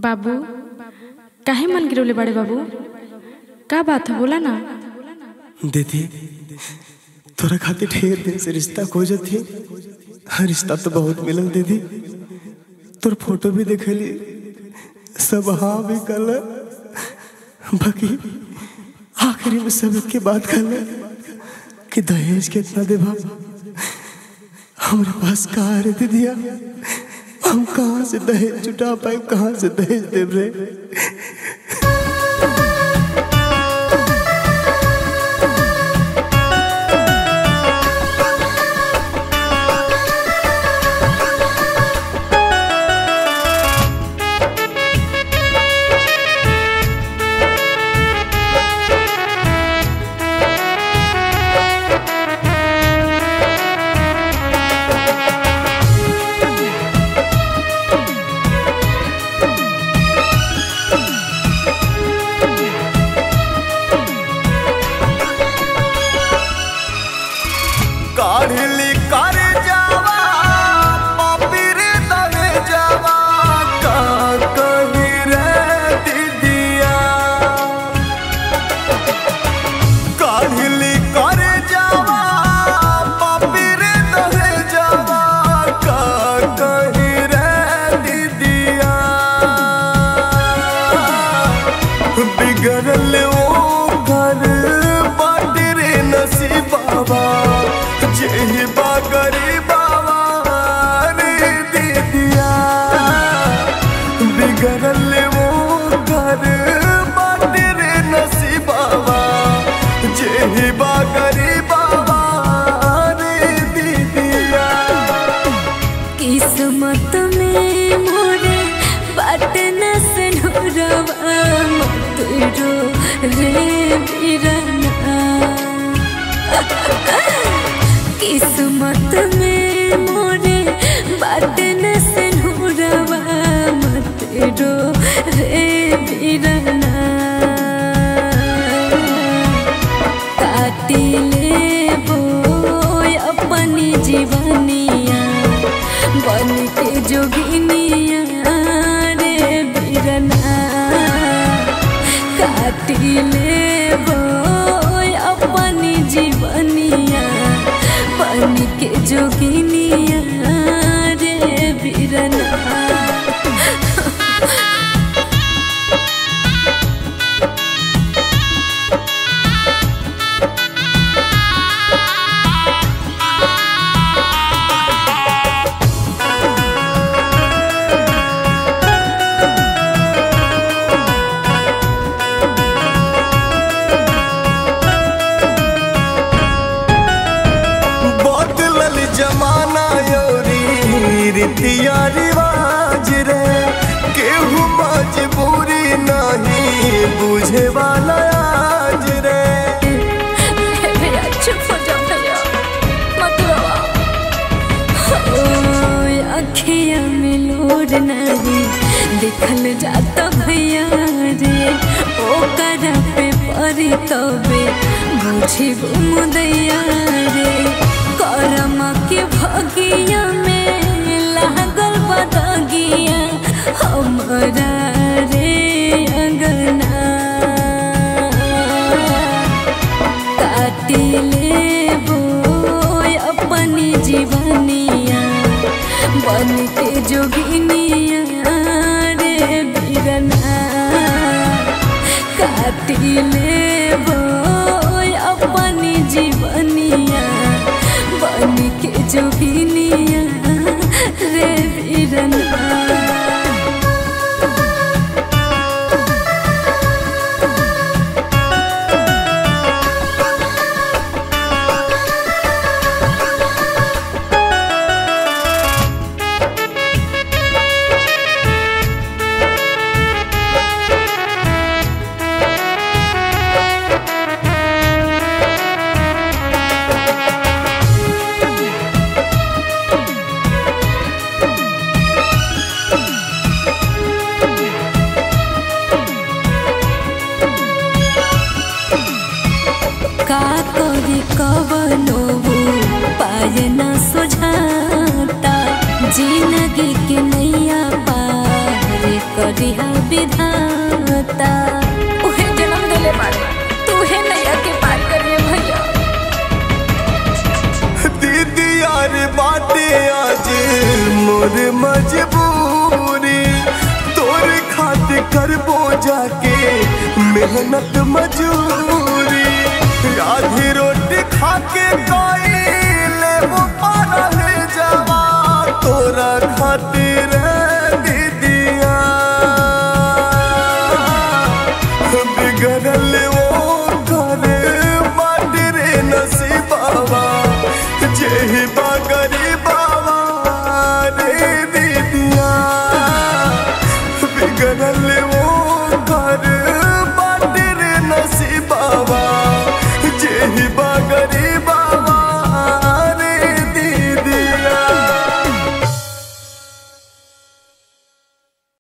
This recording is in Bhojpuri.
बाबू काहे मन गिरवले बाड़े बाबू का बात है बोला ना दीदी तोरा खातिर ढेर दिन से रिश्ता खोजत थी हाँ, रिश्ता तो बहुत मिलल दीदी तोर फोटो भी देखली सब हाँ भी कल बाकी आखिरी में सब एक के बात कल कि दहेज कितना देबा हमारे पास कहाँ रे दीदिया हम कहाँ से दहेज जुटा पाए कहाँ से दहेज देव रे काढ़ली कर जावा पपीर दहे जावा का कही रे दीदिया काढ़ली कर जावा पपीर दहे जावा का कही रे दीदिया बिगड़ल ओ घर बाटे रे नसीबाबा जेही बा गरीबाबा रे दीदिया बिगड़ल ओ घर बाटे रे नसीबाबा जेही बा गरीबाबा रो दीदिया किस्मत में मोरे बाट न सनोरवा मत रो रे बिरना किस्मत में मोरे बाट न सनोरवा मत रो रे बिरना काटी लेबो अपनी जीवनिया बन के जोगिनिया रे बिरना काटी लेबो अपनी जीवनिया बन के जोगिनिया रे बिरना बदलल जमाना योरी रीतिया रिवाज रे केहू मजबूरी नहीं बुझे वाला आज रे भैया चुप हो जाओ भैया मत रोओ ओए अखिया में लोर नहीं देखल जाता भैया रे ओकरा पे परी तबे बुझी मुदैया रे करम के भगिया में लागल बदगिया हमरा रे अंगना काटी लेबो अपनी जीवनिया बन के जोगिनिया रे बिरना काटी लेबो अपनी जीवनिया बन के जोगिनिया रे बिरना का करी कवनो पाय न सुझाता जिंदगी के नैया पार जे करिहा विधाता उहे जन्म देले बारे तू हे नैया के पार करिए भैया दीदी यार बाटे आज मोर मजबूरी तोर खातिर करबो जाके मेहनत मजूरी आधी रोटी खाके कोई लेबो पारल जावा तोरा खातिर दीदिया बिगड़ल वो घर माटी रे नसीबावा जेही बागरी बाबा रे दीदिया बिगड़ल वो घर माटी रे नसीबावा जेही बागरी